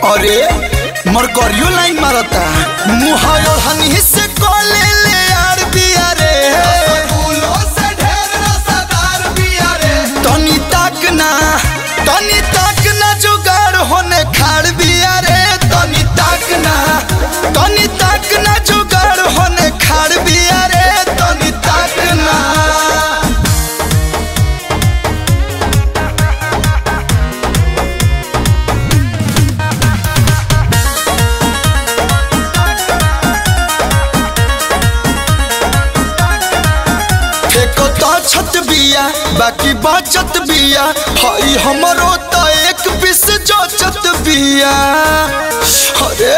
अरे मरकरियो लाइन मारता मुँह हनी से कॉले ले यार बिया रे तनी तक ना तनी तक ना जुगाड़ होने खाड़ बिया रे तनी तक ना तनी तक ना जुगाड़ होने खाड़ बिया रे तनी तक ना फेको तो छत बिया बाकी बचत बिया हई हमरो तो एक पीस जोचत बिया अरे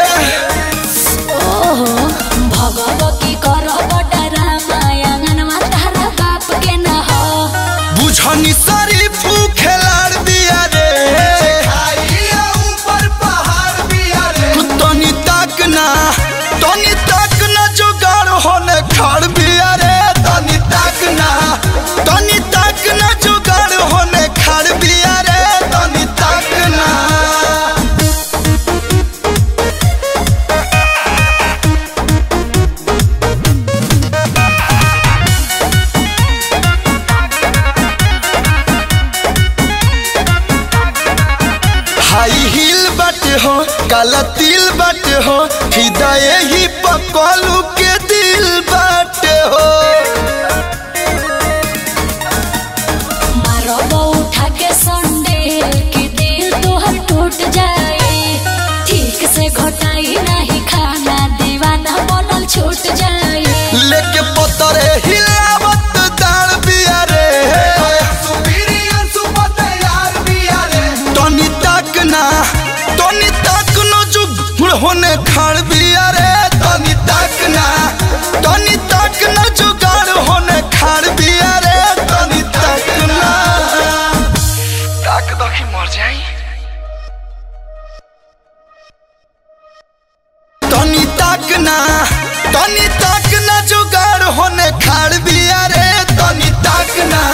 ओहो भगवती करब रामायणमा तारा बाप के न हो बुझनी सारी खेलाड़ बिया रे तनी तक ना तनी तक ना जुगाड़ होने खाड़ बिया रे तनी तक ना तनी तक ना जुगाड़ होने खाड़ बिया रे तनी तक ना हाई हिल बट हो काला तिल बट हो फिदा यही पकलू के दिल बट हो मारब उठा के संडे के दिल तोहर टूट जाए ठीक से घटाई नहीं खाना दीवाना बनल छूट जाए लेके पतरे हिलावत दाल बिया रे तनी तक ना तनी तक न जुग होने खाड़ बिया रे तनी तक ना तनी तक न जुगाड़ होने खाड़ बिया रे तनी तक ना ताक दखी मर जाई तनी तक ना तनी तक ना जुगाड़ होने खाड़ बिया रे तनी तक ना